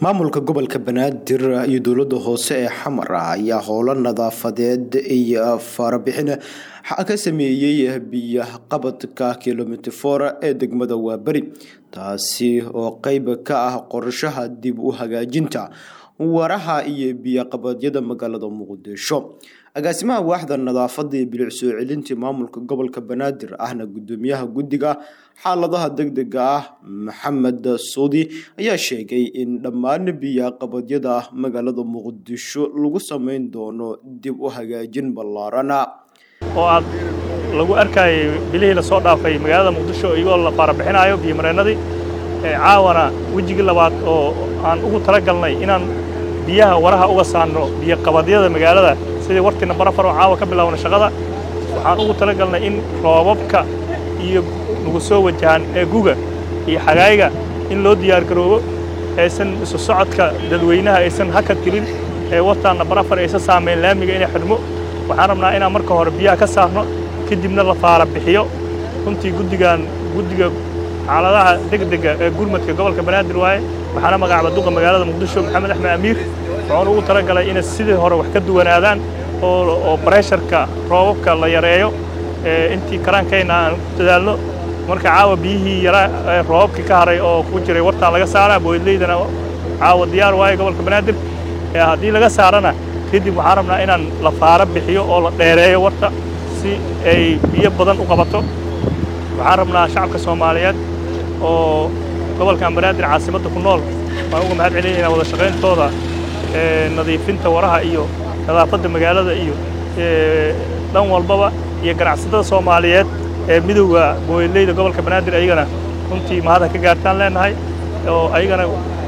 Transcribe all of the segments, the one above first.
maamulka gobolka banaadir iyo dowlada hoose ee xamar ayaa howlo nadaafadeed iyo farabixin ka sameeyey biyoqabadka kilomitr for ee degmada waaberi taasi oo qeyb ka ah qorshaha dib u hagaajinta waraha iyo biyoqabadyada magaalada muqdisho agaasimaha waaxda nadaafada iyo bilic soo celintii maamulka gobolka banaadir ahna gudoomiyaha guddiga xaaladaha degdega ah maxamed suudi ayaa sheegay in dhammaan biyoqabadyada magaalada muqdisho lagu sameyn doono dib u hagaajin ballaarana oo aad lagu arkayay bilihii lasoo dhaafay magaalada muqdisho iyagoo la faarabixinayo biyomareennadii caawana wejigii labaad oo aan ugu talagalnay inaan biyaha waraha uga saarno biyoqabadyada magaalada sidii wartiina barafar oo caawa ka bilaabna shaqada waxaan ugu talagalnay in roobabka iyo nagu soo wajahaan ee guga iyo xagaayga in loo diyaargaroobo aysan isu socodka dadweynaha aysan hakad gelin ee wartaanna barafar aysan saamayn laamiga inay xidhmo waxaan rabnaa inaan marka hore biyaha ka saarno kadibna la faara bixiyo runtii guddigan guddiga xaaladaha degdega ee gurmadka gobolka banaadir waaye waxaana magacaaba duqa magaalada muqdisho maxamed axmed amiir waxaan ugu talagalay inay sidii hore wax ka duwanaadaan oo baresharka roobabka la yareeyo intii karaankayna aan ku dadaalno marka caawa biyihii yaraa roobabkii ka haray oo ku jiray wartaan laga saaraa booydleydana caawa diyaar waaye gobolka banaadir haddii laga saarana kadib waxaan rabnaa inaan la faara bixiyo oo la dheereeyo warta si ay biyo badan u qabato waxaan rabnaa shacabka soomaaliyeed oo gobolkan banaadir caasimadda ku nool waan uga mahad celinaynaa wada shaqayntooda nadiifinta waraha iyo nadaafadda magaalada iyo dhan walbaba iyo ganacsatada soomaaliyeed ee midowda booyadleyda gobolka banaadir ayagana runtii mahadha ka gaartaan leenahay oo ayagana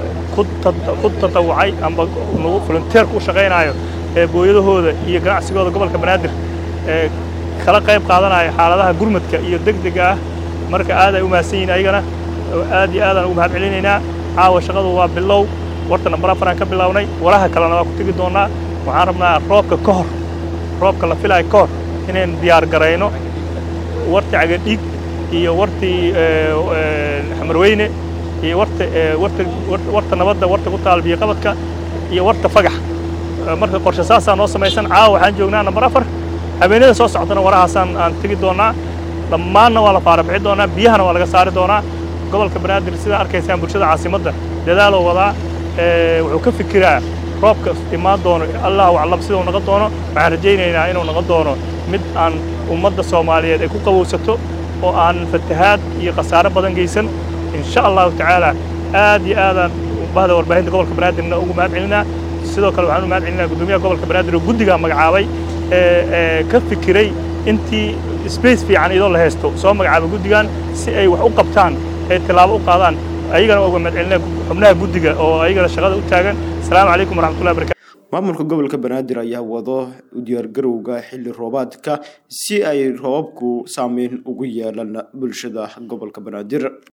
ku tatawucay amba nagu volunteerka u shaqaynaayo ee booyadahooda iyo ganacsigooda gobolka banaadir ee kala qayb qaadanaya xaaladaha gurmadka iyo degdega ah marka aad ay u mahadsan yihin ayagana aad iyo aadaan ugu mahad celinaynaa caawa shaqadu waa bilow warta nambar afaraan ka bilownay waraha kalena waa ku tegi doonnaa waxaan rabnaa roobka ka hor roobka la filaayo ka hor inayn diyaar garayno wartii cagadhiig iyo wartii xamarweyne iyo warta warta warta nabadda warta ku taal biyoqabadka iyo warta fagax marka qorshe saasaa noo samaysan caawa waxaan joognaa nambar afar habeenada soo socdana warahaasaan aan tegi doonnaa dhammaanna waa la faara bixi doonaa biyahana waa laga saari doonaa gobolka banaadir sidaa arkaysaan bulshada caasimadda dadaaloo wadaa wuxuu ka fikiraa roobka imaan doono allahu aclam siduu noqon doono waxaan rajaynaynaa inuu noqon doono mid aan ummadda soomaaliyeed ay ku qabowsato oo aan fatahaad iyo khasaare badan geysan insha allahu tacaala aad iyo aadaan bahda warbaahinta gobolka banaadirna ugu mahad celinaa sidoo kale waxaan u mahad celinaa guddoomiyaha gobolka banaadir oo guddigaa magacaabay ee ka fikiray intii space fiican iyadoo la haysto soo magacaabay guddigan si ay wax u qabtaan ay tilaabo u qaadaan ayagana uga mahad celinaa xubnaha guddiga oo ayagana shaqada u taagan asalaamu calaykum waraxmatullahi barakatu maamulka gobolka banaadir ayaa wado u diyaargarowga xilli roobaadka si ay roobabku saameyn ugu yeelan bulshada gobolka banaadir